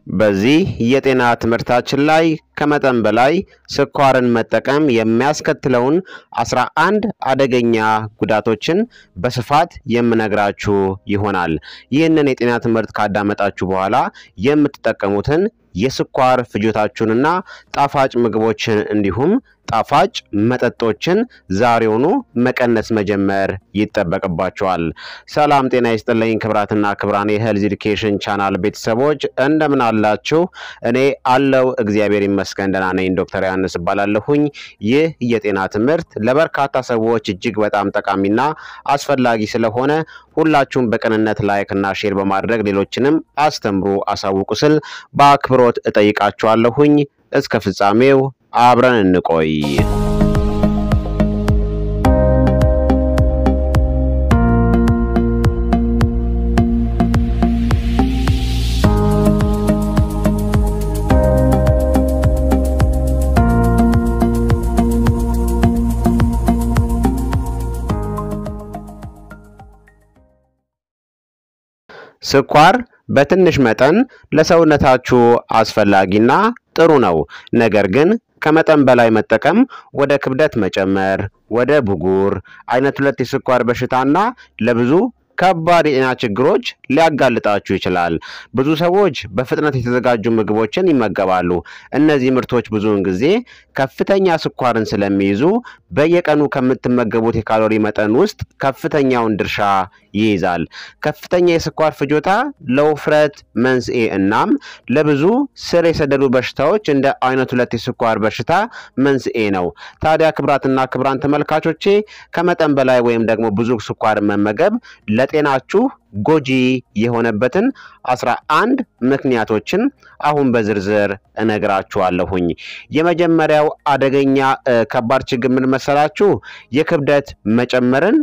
በዚህ የጤና ትምህርታችን ላይ ከመጠን በላይ ስኳርን መጠቀም የሚያስከትለውን አስራ አንድ አደገኛ ጉዳቶችን በስፋት የምነግራችሁ ይሆናል። ይህንን የጤና ትምህርት ካዳመጣችሁ በኋላ የምትጠቀሙትን የስኳር ፍጆታችሁንና ጣፋጭ ምግቦችን እንዲሁም ጣፋጭ መጠጦችን ዛሬውኑ መቀነስ መጀመር ይጠበቅባቸዋል። ሰላም ጤና ይስጥልኝ ክብራትና ክብራን የሄልዝ ኤዱኬሽን ቻናል ቤተሰቦች እንደምን አላችሁ? እኔ አለው እግዚአብሔር ይመስገን ደህና ነኝ። ዶክተር ዮሐንስ እባላለሁኝ። ይህ የጤና ትምህርት ለበርካታ ሰዎች እጅግ በጣም ጠቃሚና አስፈላጊ ስለሆነ ሁላችሁም በቅንነት ላይክ እና ሼር በማድረግ ሌሎችንም አስተምሩ፣ አሳውቁ ስል በአክብሮት እጠይቃችኋለሁኝ። እስከ ፍጻሜው አብረን እንቆይ። ስኳር በትንሽ መጠን ለሰውነታችሁ አስፈላጊና ጥሩ ነው። ነገር ግን ከመጠን በላይ መጠቀም ወደ ክብደት መጨመር፣ ወደ ብጉር፣ አይነት ሁለት የስኳር በሽታና ለብዙ ከባድ የጤና ችግሮች ሊያጋልጣችሁ ይችላል። ብዙ ሰዎች በፍጥነት የተዘጋጁ ምግቦችን ይመገባሉ። እነዚህ ምርቶች ብዙውን ጊዜ ከፍተኛ ስኳርን ስለሚይዙ በየቀኑ ከምትመገቡት የካሎሪ መጠን ውስጥ ከፍተኛውን ድርሻ ይይዛል። ከፍተኛ የስኳር ፍጆታ ለውፍረት መንስኤ እናም ለብዙ ስር የሰደዱ በሽታዎች እንደ አይነት ሁለት የስኳር በሽታ መንስኤ ነው። ታዲያ ክብራትና ክብራን ተመልካቾቼ ከመጠን በላይ ወይም ደግሞ ብዙ ስኳር መመገብ ለጤናችሁ ጎጂ የሆነበትን አስራ አንድ ምክንያቶችን አሁን በዝርዝር እነግራችኋለሁኝ። የመጀመሪያው አደገኛ ከባድ ችግር ምን መሰላችሁ? የክብደት መጨመርን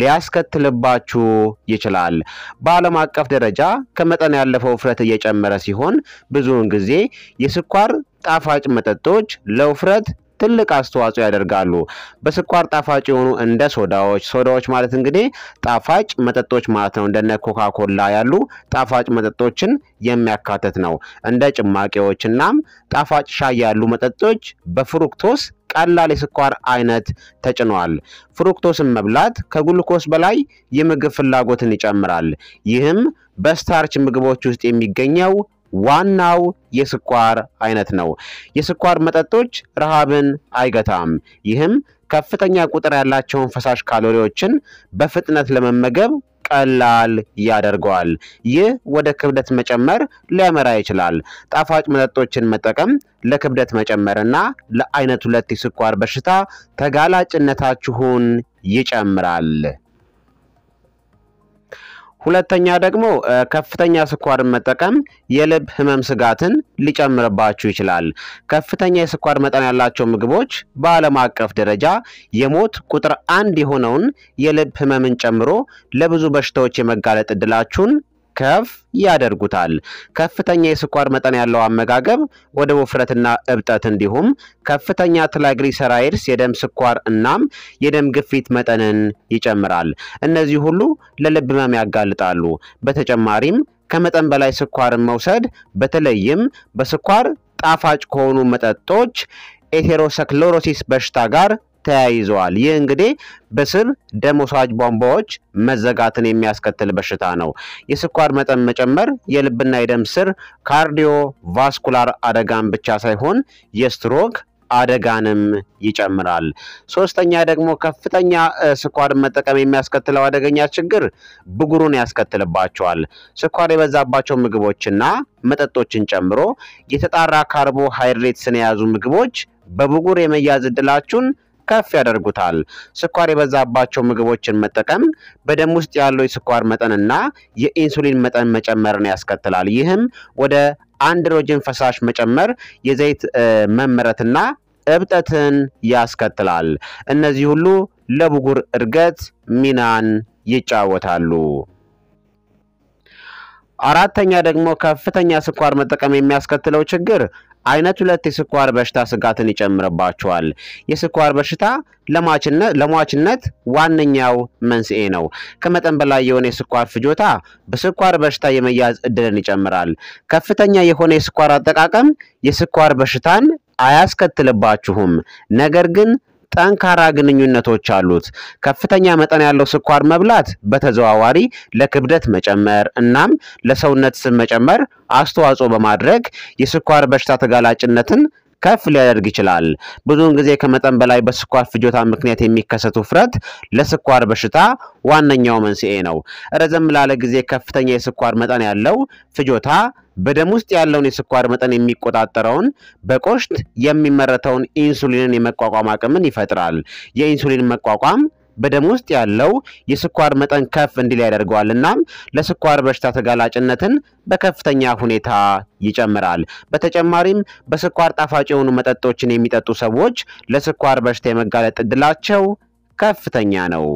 ሊያስከትልባችሁ ይችላል። በዓለም አቀፍ ደረጃ ከመጠን ያለፈው ውፍረት እየጨመረ ሲሆን ብዙውን ጊዜ የስኳር ጣፋጭ መጠጦች ለውፍረት ትልቅ አስተዋጽኦ ያደርጋሉ። በስኳር ጣፋጭ የሆኑ እንደ ሶዳዎች ሶዳዎች ማለት እንግዲህ ጣፋጭ መጠጦች ማለት ነው። እንደነ ኮካ ኮላ ያሉ ጣፋጭ መጠጦችን የሚያካትት ነው። እንደ ጭማቂዎች እናም ጣፋጭ ሻይ ያሉ መጠጦች በፍሩክቶስ ቀላል የስኳር አይነት ተጭኗል። ፍሩክቶስን መብላት ከግሉኮስ በላይ የምግብ ፍላጎትን ይጨምራል። ይህም በስታርች ምግቦች ውስጥ የሚገኘው ዋናው የስኳር አይነት ነው። የስኳር መጠጦች ረሃብን አይገታም። ይህም ከፍተኛ ቁጥር ያላቸውን ፈሳሽ ካሎሪዎችን በፍጥነት ለመመገብ ቀላል ያደርገዋል። ይህ ወደ ክብደት መጨመር ሊያመራ ይችላል። ጣፋጭ መጠጦችን መጠቀም ለክብደት መጨመርና ለአይነት ሁለት የስኳር በሽታ ተጋላጭነታችሁን ይጨምራል። ሁለተኛ ደግሞ ከፍተኛ ስኳርን መጠቀም የልብ ህመም ስጋትን ሊጨምርባችሁ ይችላል። ከፍተኛ የስኳር መጠን ያላቸው ምግቦች በዓለም አቀፍ ደረጃ የሞት ቁጥር አንድ የሆነውን የልብ ህመምን ጨምሮ ለብዙ በሽታዎች የመጋለጥ እድላችሁን ከፍ ያደርጉታል። ከፍተኛ የስኳር መጠን ያለው አመጋገብ ወደ ውፍረትና እብጠት እንዲሁም ከፍተኛ ትራይግሊሰራይድስ የደም ስኳር እናም የደም ግፊት መጠንን ይጨምራል። እነዚህ ሁሉ ለልብ ህመም ያጋልጣሉ። በተጨማሪም ከመጠን በላይ ስኳርን መውሰድ በተለይም በስኳር ጣፋጭ ከሆኑ መጠጦች ኤቴሮሰክሎሮሲስ በሽታ ጋር ተያይዘዋል። ይህ እንግዲህ በስብ ደም ወሳጅ ቧንቧዎች መዘጋትን የሚያስከትል በሽታ ነው። የስኳር መጠን መጨመር የልብና የደም ስር ካርዲዮ ቫስኩላር አደጋን ብቻ ሳይሆን የስትሮክ አደጋንም ይጨምራል። ሶስተኛ ደግሞ ከፍተኛ ስኳር መጠቀም የሚያስከትለው አደገኛ ችግር ብጉሩን ያስከትልባቸዋል። ስኳር የበዛባቸው ምግቦችና መጠጦችን ጨምሮ የተጣራ ካርቦሃይድሬትስን የያዙ ምግቦች በብጉር የመያዝ እድላችሁን ከፍ ያደርጉታል። ስኳር የበዛባቸው ምግቦችን መጠቀም በደም ውስጥ ያለው የስኳር መጠንና የኢንሱሊን መጠን መጨመርን ያስከትላል። ይህም ወደ አንድሮጅን ፈሳሽ መጨመር፣ የዘይት መመረትና እብጠትን ያስከትላል። እነዚህ ሁሉ ለብጉር እድገት ሚናን ይጫወታሉ። አራተኛ ደግሞ ከፍተኛ ስኳር መጠቀም የሚያስከትለው ችግር አይነት ሁለት የስኳር በሽታ ስጋትን ይጨምርባቸዋል። የስኳር በሽታ ለሟችነት ዋነኛው መንስኤ ነው። ከመጠን በላይ የሆነ የስኳር ፍጆታ በስኳር በሽታ የመያዝ እድልን ይጨምራል። ከፍተኛ የሆነ የስኳር አጠቃቀም የስኳር በሽታን አያስከትልባችሁም፣ ነገር ግን ጠንካራ ግንኙነቶች አሉት። ከፍተኛ መጠን ያለው ስኳር መብላት በተዘዋዋሪ ለክብደት መጨመር እናም ለሰውነት ስብ መጨመር አስተዋጽኦ በማድረግ የስኳር በሽታ ተጋላጭነትን ከፍ ሊያደርግ ይችላል። ብዙውን ጊዜ ከመጠን በላይ በስኳር ፍጆታ ምክንያት የሚከሰት ውፍረት ለስኳር በሽታ ዋነኛው መንስኤ ነው። ረዘም ላለ ጊዜ ከፍተኛ የስኳር መጠን ያለው ፍጆታ በደም ውስጥ ያለውን የስኳር መጠን የሚቆጣጠረውን በቆሽት የሚመረተውን ኢንሱሊንን የመቋቋም አቅምን ይፈጥራል። የኢንሱሊን መቋቋም በደም ውስጥ ያለው የስኳር መጠን ከፍ እንዲል ያደርገዋል። እናም ለስኳር በሽታ ተጋላጭነትን በከፍተኛ ሁኔታ ይጨምራል። በተጨማሪም በስኳር ጣፋጭ የሆኑ መጠጦችን የሚጠጡ ሰዎች ለስኳር በሽታ የመጋለጥ እድላቸው ከፍተኛ ነው።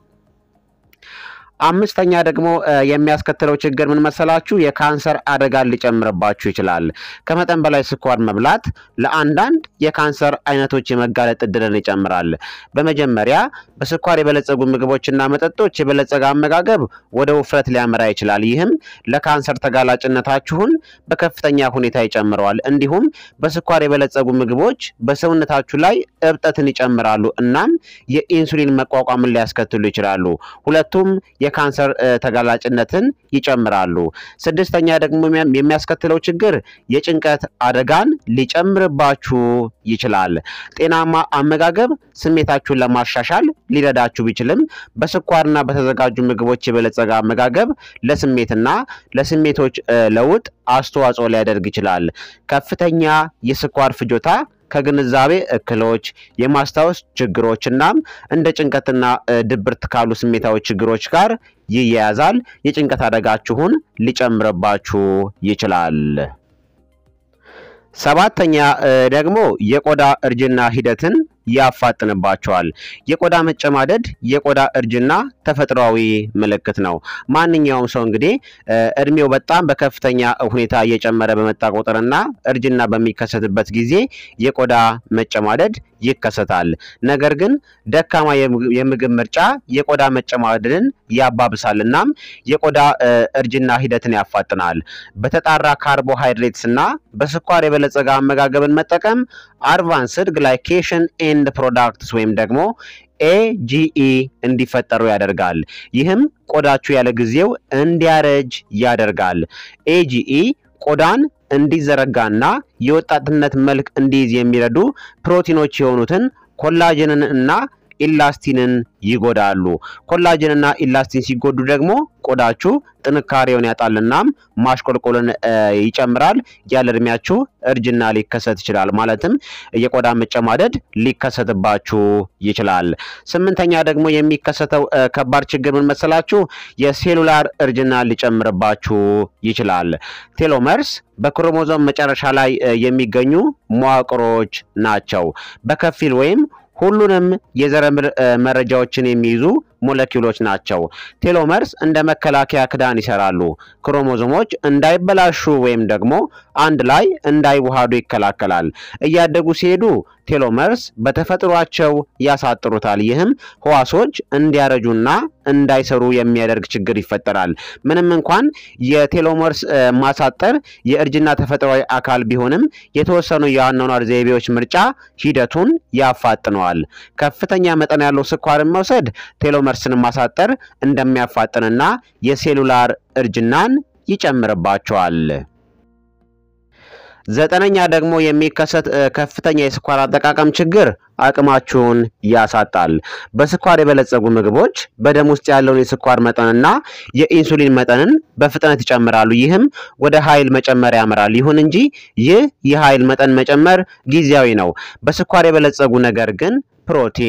አምስተኛ ደግሞ የሚያስከትለው ችግር ምን መሰላችሁ? የካንሰር አደጋን ሊጨምርባችሁ ይችላል። ከመጠን በላይ ስኳር መብላት ለአንዳንድ የካንሰር አይነቶች የመጋለጥ እድልን ይጨምራል። በመጀመሪያ በስኳር የበለጸጉ ምግቦችና መጠጦች የበለጸገ አመጋገብ ወደ ውፍረት ሊያመራ ይችላል። ይህም ለካንሰር ተጋላጭነታችሁን በከፍተኛ ሁኔታ ይጨምረዋል። እንዲሁም በስኳር የበለጸጉ ምግቦች በሰውነታችሁ ላይ እብጠትን ይጨምራሉ እናም የኢንሱሊን መቋቋምን ሊያስከትሉ ይችላሉ። ሁለቱም የካንሰር ተጋላጭነትን ይጨምራሉ። ስድስተኛ ደግሞ የሚያስከትለው ችግር የጭንቀት አደጋን ሊጨምርባችሁ ይችላል። ጤናማ አመጋገብ ስሜታችሁን ለማሻሻል ሊረዳችሁ ቢችልም በስኳርና በተዘጋጁ ምግቦች የበለጸገ አመጋገብ ለስሜትና ለስሜቶች ለውጥ አስተዋጽኦ ሊያደርግ ይችላል። ከፍተኛ የስኳር ፍጆታ ከግንዛቤ እክሎች፣ የማስታወስ ችግሮች እናም እንደ ጭንቀትና ድብርት ካሉ ስሜታዊ ችግሮች ጋር ይያያዛል። የጭንቀት አደጋችሁን ሊጨምርባችሁ ይችላል። ሰባተኛ ደግሞ የቆዳ እርጅና ሂደትን ያፋጥንባቸዋል። የቆዳ መጨማደድ የቆዳ እርጅና ተፈጥሯዊ ምልክት ነው። ማንኛውም ሰው እንግዲህ እድሜው በጣም በከፍተኛ ሁኔታ እየጨመረ በመጣ ቁጥርና እርጅና በሚከሰትበት ጊዜ የቆዳ መጨማደድ ይከሰታል። ነገር ግን ደካማ የምግብ ምርጫ የቆዳ መጨማደድን ያባብሳል እናም የቆዳ እርጅና ሂደትን ያፋጥናል። በተጣራ ካርቦሃይድሬትስ እና በስኳር የበለጸገ አመጋገብን መጠቀም አድቫንስድ ግላይኬሽን ኤንድ ፕሮዳክትስ ወይም ደግሞ ኤጂኢ እንዲፈጠሩ ያደርጋል። ይህም ቆዳችሁ ያለ ጊዜው እንዲያረጅ ያደርጋል። ኤጂኢ ቆዳን እንዲዘረጋና የወጣትነት መልክ እንዲይዝ የሚረዱ ፕሮቲኖች የሆኑትን ኮላጅንን እና ኢላስቲንን ይጎዳሉ። ኮላጅንና ኢላስቲን ሲጎዱ ደግሞ ቆዳችሁ ጥንካሬውን ያጣልናም ማሽቆልቆልን ይጨምራል። ያለ እድሜያችሁ እርጅና ሊከሰት ይችላል። ማለትም የቆዳ መጨማደድ ሊከሰትባችሁ ይችላል። ስምንተኛ ደግሞ የሚከሰተው ከባድ ችግር ምን መሰላችሁ? የሴሉላር እርጅና ሊጨምርባችሁ ይችላል። ቴሎመርስ በክሮሞዞም መጨረሻ ላይ የሚገኙ መዋቅሮች ናቸው። በከፊል ወይም ሁሉንም የዘረምል መረጃዎችን የሚይዙ ሞለኪውሎች ናቸው። ቴሎመርስ እንደ መከላከያ ክዳን ይሰራሉ። ክሮሞዞሞች እንዳይበላሹ ወይም ደግሞ አንድ ላይ እንዳይዋሃዱ ይከላከላል። እያደጉ ሲሄዱ ቴሎመርስ በተፈጥሯቸው ያሳጥሩታል። ይህም ህዋሶች እንዲያረጁና እንዳይሰሩ የሚያደርግ ችግር ይፈጠራል። ምንም እንኳን የቴሎመርስ ማሳጠር የእርጅና ተፈጥሯዊ አካል ቢሆንም የተወሰኑ የአኗኗር ዘይቤዎች ምርጫ ሂደቱን ያፋጥነዋል። ከፍተኛ መጠን ያለው ስኳርን መውሰድ ቴሎመርስን ማሳጠር እንደሚያፋጥንና የሴሉላር እርጅናን ይጨምርባቸዋል። ዘጠነኛ ደግሞ የሚከሰት ከፍተኛ የስኳር አጠቃቀም ችግር አቅማችሁን ያሳጣል። በስኳር የበለጸጉ ምግቦች በደም ውስጥ ያለውን የስኳር መጠንና የኢንሱሊን መጠንን በፍጥነት ይጨምራሉ። ይህም ወደ ኃይል መጨመር ያመራል። ይሁን እንጂ ይህ የኃይል መጠን መጨመር ጊዜያዊ ነው። በስኳር የበለጸጉ ነገር ግን ፕሮቲን፣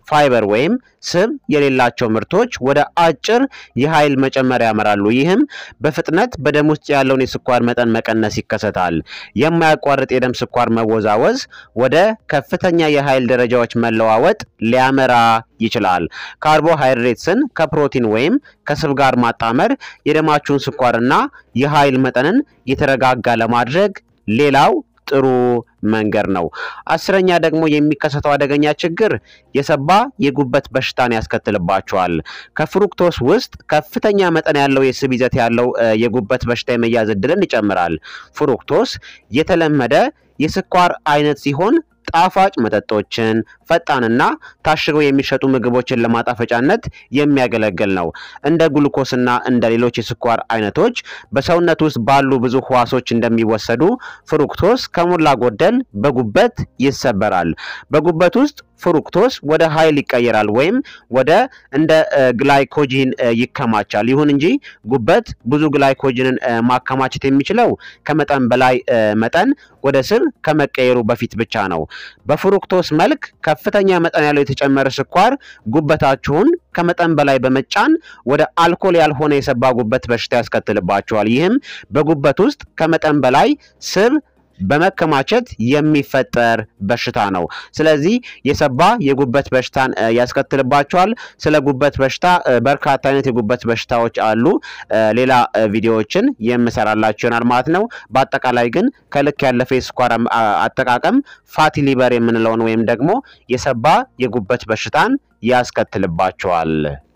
ፋይበር ወይም ስብ የሌላቸው ምርቶች ወደ አጭር የኃይል መጨመር ያመራሉ። ይህም በፍጥነት በደም ውስጥ ያለውን የስኳር መጠን መቀነስ ይከሰታል። የማያቋርጥ የደም ስኳር መወዛወዝ ወደ ከፍተኛ የኃይል ደረጃዎች መለዋወጥ ሊያመራ ይችላል። ካርቦሃይድሬትስን ከፕሮቲን ወይም ከስብ ጋር ማጣመር የደማችሁን ስኳርና የኃይል መጠንን የተረጋጋ ለማድረግ ሌላው ጥሩ መንገድ ነው። አስረኛ ደግሞ የሚከሰተው አደገኛ ችግር የሰባ የጉበት በሽታን ያስከትልባቸዋል። ከፍሩክቶስ ውስጥ ከፍተኛ መጠን ያለው የስብ ይዘት ያለው የጉበት በሽታ የመያዝ እድልን ይጨምራል። ፍሩክቶስ የተለመደ የስኳር አይነት ሲሆን ጣፋጭ መጠጦችን፣ ፈጣንና ታሽገው የሚሸጡ ምግቦችን ለማጣፈጫነት የሚያገለግል ነው። እንደ ግሉኮስና እንደ ሌሎች የስኳር አይነቶች በሰውነት ውስጥ ባሉ ብዙ ህዋሶች እንደሚወሰዱ ፍሩክቶስ ከሞላ ጎደል በጉበት ይሰበራል። በጉበት ውስጥ ፍሩክቶስ ወደ ኃይል ይቀየራል ወይም ወደ እንደ ግላይኮጂን ይከማቻል። ይሁን እንጂ ጉበት ብዙ ግላይኮጂንን ማከማቸት የሚችለው ከመጠን በላይ መጠን ወደ ስብ ከመቀየሩ በፊት ብቻ ነው። በፍሩክቶስ መልክ ከፍተኛ መጠን ያለው የተጨመረ ስኳር ጉበታችሁን ከመጠን በላይ በመጫን ወደ አልኮል ያልሆነ የሰባ ጉበት በሽታ ያስከትልባቸዋል። ይህም በጉበት ውስጥ ከመጠን በላይ ስብ በመከማቸት የሚፈጠር በሽታ ነው። ስለዚህ የሰባ የጉበት በሽታን ያስከትልባቸዋል። ስለ ጉበት በሽታ በርካታ አይነት የጉበት በሽታዎች አሉ። ሌላ ቪዲዮዎችን የምሰራላችሁ ይሆናል ማለት ነው። በአጠቃላይ ግን ከልክ ያለፈ የስኳር አጠቃቀም ፋቲ ሊቨር የምንለውን ወይም ደግሞ የሰባ የጉበት በሽታን ያስከትልባቸዋል።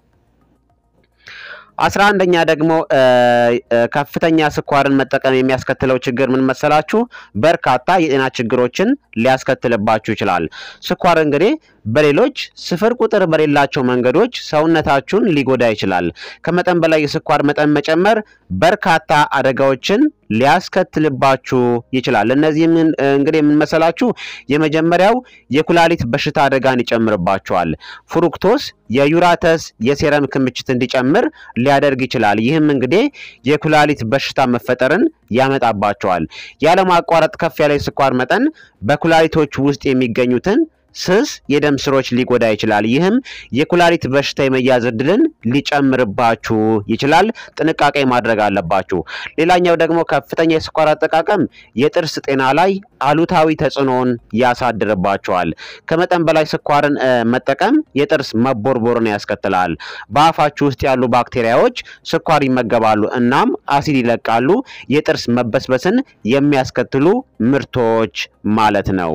አስራ አንደኛ ደግሞ ከፍተኛ ስኳርን መጠቀም የሚያስከትለው ችግር ምን መሰላችሁ? በርካታ የጤና ችግሮችን ሊያስከትልባችሁ ይችላል። ስኳር እንግዲህ በሌሎች ስፍር ቁጥር በሌላቸው መንገዶች ሰውነታችሁን ሊጎዳ ይችላል። ከመጠን በላይ የስኳር መጠን መጨመር በርካታ አደጋዎችን ሊያስከትልባችሁ ይችላል። እነዚህም እንግዲህ የምንመሰላችሁ የመጀመሪያው የኩላሊት በሽታ አደጋን ይጨምርባቸዋል። ፍሩክቶስ የዩራተስ የሴረም ክምችት እንዲጨምር ሊያደርግ ይችላል። ይህም እንግዲህ የኩላሊት በሽታ መፈጠርን ያመጣባቸዋል። ያለማቋረጥ ከፍ ያለ የስኳር መጠን በኩላሊቶች ውስጥ የሚገኙትን ስስ የደም ስሮች ሊጎዳ ይችላል። ይህም የኩላሊት በሽታ የመያዝ እድልን ሊጨምርባችሁ ይችላል። ጥንቃቄ ማድረግ አለባችሁ። ሌላኛው ደግሞ ከፍተኛ የስኳር አጠቃቀም የጥርስ ጤና ላይ አሉታዊ ተጽዕኖን ያሳድርባቸዋል። ከመጠን በላይ ስኳርን መጠቀም የጥርስ መቦርቦርን ያስከትላል። በአፋችሁ ውስጥ ያሉ ባክቴሪያዎች ስኳር ይመገባሉ፣ እናም አሲድ ይለቃሉ። የጥርስ መበስበስን የሚያስከትሉ ምርቶች ማለት ነው።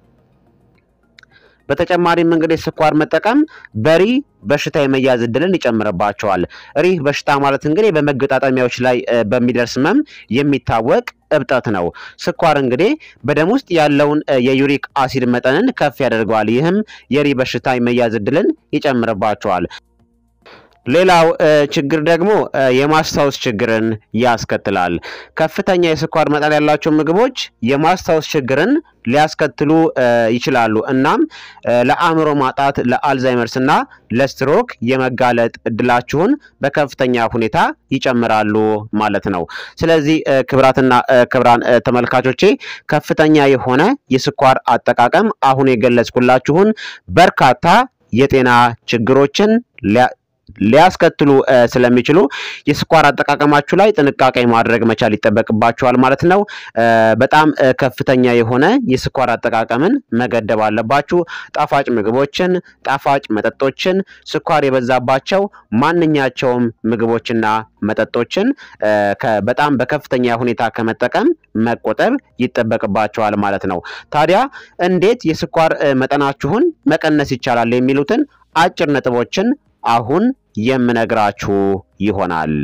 በተጨማሪም እንግዲህ ስኳር መጠቀም በሪ በሽታ የመያዝ እድልን ይጨምርባቸዋል። ሪህ በሽታ ማለት እንግዲህ በመገጣጠሚያዎች ላይ በሚደርስ ህመም የሚታወቅ እብጠት ነው። ስኳር እንግዲህ በደም ውስጥ ያለውን የዩሪክ አሲድ መጠንን ከፍ ያደርገዋል። ይህም የሪህ በሽታ የመያዝ እድልን ይጨምርባቸዋል። ሌላው ችግር ደግሞ የማስታወስ ችግርን ያስከትላል። ከፍተኛ የስኳር መጠን ያላቸው ምግቦች የማስታወስ ችግርን ሊያስከትሉ ይችላሉ። እናም ለአእምሮ ማጣት፣ ለአልዛይመርስ እና ለስትሮክ የመጋለጥ እድላችሁን በከፍተኛ ሁኔታ ይጨምራሉ ማለት ነው። ስለዚህ ክብራትና ክብራን ተመልካቾቼ ከፍተኛ የሆነ የስኳር አጠቃቀም አሁን የገለጽኩላችሁን በርካታ የጤና ችግሮችን ሊያስከትሉ ስለሚችሉ የስኳር አጠቃቀማችሁ ላይ ጥንቃቄ ማድረግ መቻል ይጠበቅባችኋል ማለት ነው። በጣም ከፍተኛ የሆነ የስኳር አጠቃቀምን መገደብ አለባችሁ። ጣፋጭ ምግቦችን፣ ጣፋጭ መጠጦችን፣ ስኳር የበዛባቸው ማንኛቸውም ምግቦችና መጠጦችን በጣም በከፍተኛ ሁኔታ ከመጠቀም መቆጠብ ይጠበቅባቸዋል ማለት ነው። ታዲያ እንዴት የስኳር መጠናችሁን መቀነስ ይቻላል የሚሉትን አጭር ነጥቦችን አሁን የምነግራችሁ ይሆናል።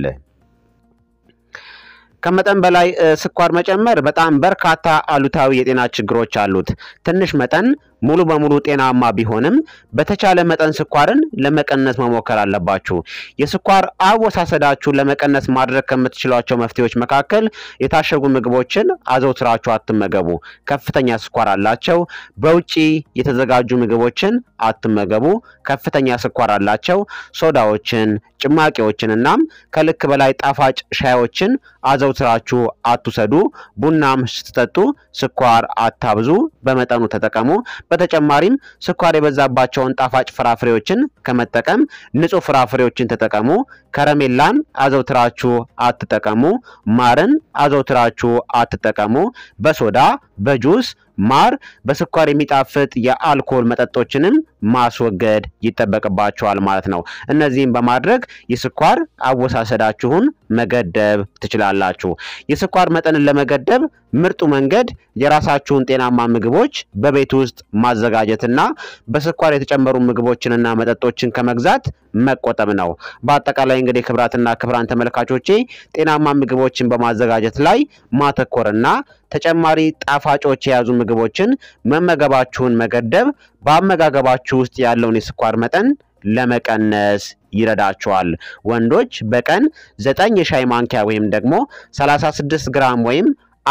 ከመጠን በላይ ስኳር መጨመር በጣም በርካታ አሉታዊ የጤና ችግሮች አሉት። ትንሽ መጠን ሙሉ በሙሉ ጤናማ ቢሆንም በተቻለ መጠን ስኳርን ለመቀነስ መሞከር አለባችሁ። የስኳር አወሳሰዳችሁን ለመቀነስ ማድረግ ከምትችሏቸው መፍትሄዎች መካከል የታሸጉ ምግቦችን አዘውትራችሁ አትመገቡ፣ ከፍተኛ ስኳር አላቸው። በውጪ የተዘጋጁ ምግቦችን አትመገቡ፣ ከፍተኛ ስኳር አላቸው። ሶዳዎችን፣ ጭማቂዎችን እናም ከልክ በላይ ጣፋጭ ሻዮችን አዘው አዘውትራችሁ አትውሰዱ። ቡናም ስትጠጡ ስኳር አታብዙ፣ በመጠኑ ተጠቀሙ። በተጨማሪም ስኳር የበዛባቸውን ጣፋጭ ፍራፍሬዎችን ከመጠቀም ንጹህ ፍራፍሬዎችን ተጠቀሙ። ከረሜላን አዘውትራችሁ አትጠቀሙ። ማርን አዘውትራችሁ አትጠቀሙ። በሶዳ በጁስ ማር በስኳር የሚጣፍጥ የአልኮል መጠጦችንም ማስወገድ ይጠበቅባቸዋል ማለት ነው። እነዚህም በማድረግ የስኳር አወሳሰዳችሁን መገደብ ትችላላችሁ። የስኳር መጠንን ለመገደብ ምርጡ መንገድ የራሳችሁን ጤናማ ምግቦች በቤት ውስጥ ማዘጋጀትና በስኳር የተጨመሩ ምግቦችንና መጠጦችን ከመግዛት መቆጠብ ነው። በአጠቃላይ እንግዲህ ክብራትና ክብራን ተመልካቾቼ ጤናማ ምግቦችን በማዘጋጀት ላይ ማተኮርና ተጨማሪ ጣፋጮች የያዙ ምግቦችን መመገባችሁን መገደብ በአመጋገባችሁ ውስጥ ያለውን የስኳር መጠን ለመቀነስ ይረዳቸዋል። ወንዶች በቀን ዘጠኝ የሻይ ማንኪያ ወይም ደግሞ 36 ግራም ወይም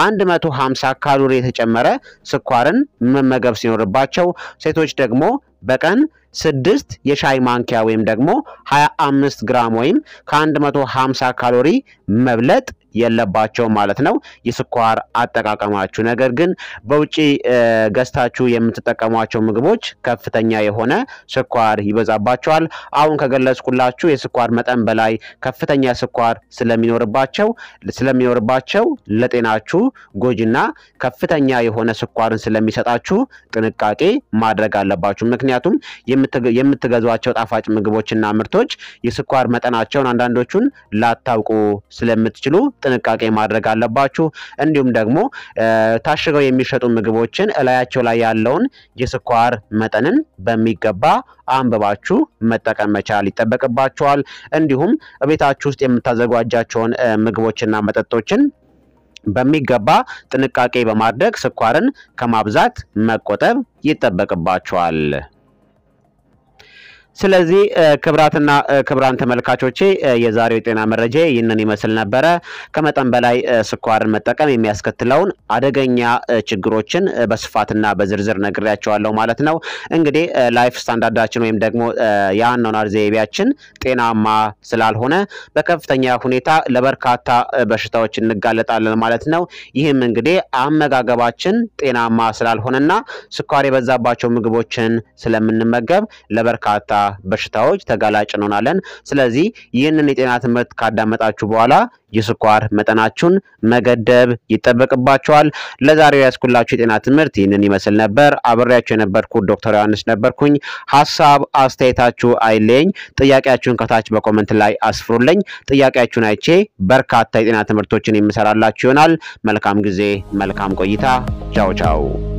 150 ካሎሪ የተጨመረ ስኳርን መመገብ ሲኖርባቸው ሴቶች ደግሞ በቀን ስድስት የሻይ ማንኪያ ወይም ደግሞ 25 ግራም ወይም ከ150 ካሎሪ መብለጥ የለባቸውም ማለት ነው። የስኳር አጠቃቀማችሁ ነገር ግን በውጭ ገዝታችሁ የምትጠቀሟቸው ምግቦች ከፍተኛ የሆነ ስኳር ይበዛባቸዋል። አሁን ከገለጽኩላችሁ የስኳር መጠን በላይ ከፍተኛ ስኳር ስለሚኖርባቸው ስለሚኖርባቸው ለጤናችሁ ጎጂና ከፍተኛ የሆነ ስኳርን ስለሚሰጣችሁ ጥንቃቄ ማድረግ አለባችሁ። ምክንያቱም የምትገዟቸው ጣፋጭ ምግቦችና ምርቶች የስኳር መጠናቸውን አንዳንዶቹን ላታውቁ ስለምትችሉ ጥንቃቄ ማድረግ አለባችሁ። እንዲሁም ደግሞ ታሽገው የሚሸጡ ምግቦችን እላያቸው ላይ ያለውን የስኳር መጠንን በሚገባ አንብባችሁ መጠቀም መቻል ይጠበቅባችኋል። እንዲሁም ቤታችሁ ውስጥ የምታዘጋጃቸውን ምግቦችና መጠጦችን በሚገባ ጥንቃቄ በማድረግ ስኳርን ከማብዛት መቆጠብ ይጠበቅባችኋል። ስለዚህ ክብራትና ክብራን ተመልካቾቼ የዛሬው የጤና መረጃ ይህንን ይመስል ነበረ። ከመጠን በላይ ስኳርን መጠቀም የሚያስከትለውን አደገኛ ችግሮችን በስፋትና በዝርዝር ነግሬያቸዋለሁ ማለት ነው። እንግዲህ ላይፍ ስታንዳርዳችን ወይም ደግሞ የአኗኗር ዘይቤያችን ጤናማ ስላልሆነ በከፍተኛ ሁኔታ ለበርካታ በሽታዎች እንጋለጣለን ማለት ነው። ይህም እንግዲህ አመጋገባችን ጤናማ ስላልሆነና ስኳር የበዛባቸው ምግቦችን ስለምንመገብ ለበርካታ በሽታዎች ተጋላጭ እንሆናለን። ስለዚህ ይህንን የጤና ትምህርት ካዳመጣችሁ በኋላ የስኳር መጠናችሁን መገደብ ይጠበቅባችኋል። ለዛሬው ያስኩላችሁ የጤና ትምህርት ይህንን ይመስል ነበር። አብሬያችሁ የነበርኩት ዶክተር ዮሐንስ ነበርኩኝ። ሀሳብ አስተያየታችሁ አይለኝ። ጥያቄያችሁን ከታች በኮመንት ላይ አስፍሩልኝ። ጥያቄያችሁን አይቼ በርካታ የጤና ትምህርቶችን የምሰራላችሁ ይሆናል። መልካም ጊዜ፣ መልካም ቆይታ። ቻው ቻው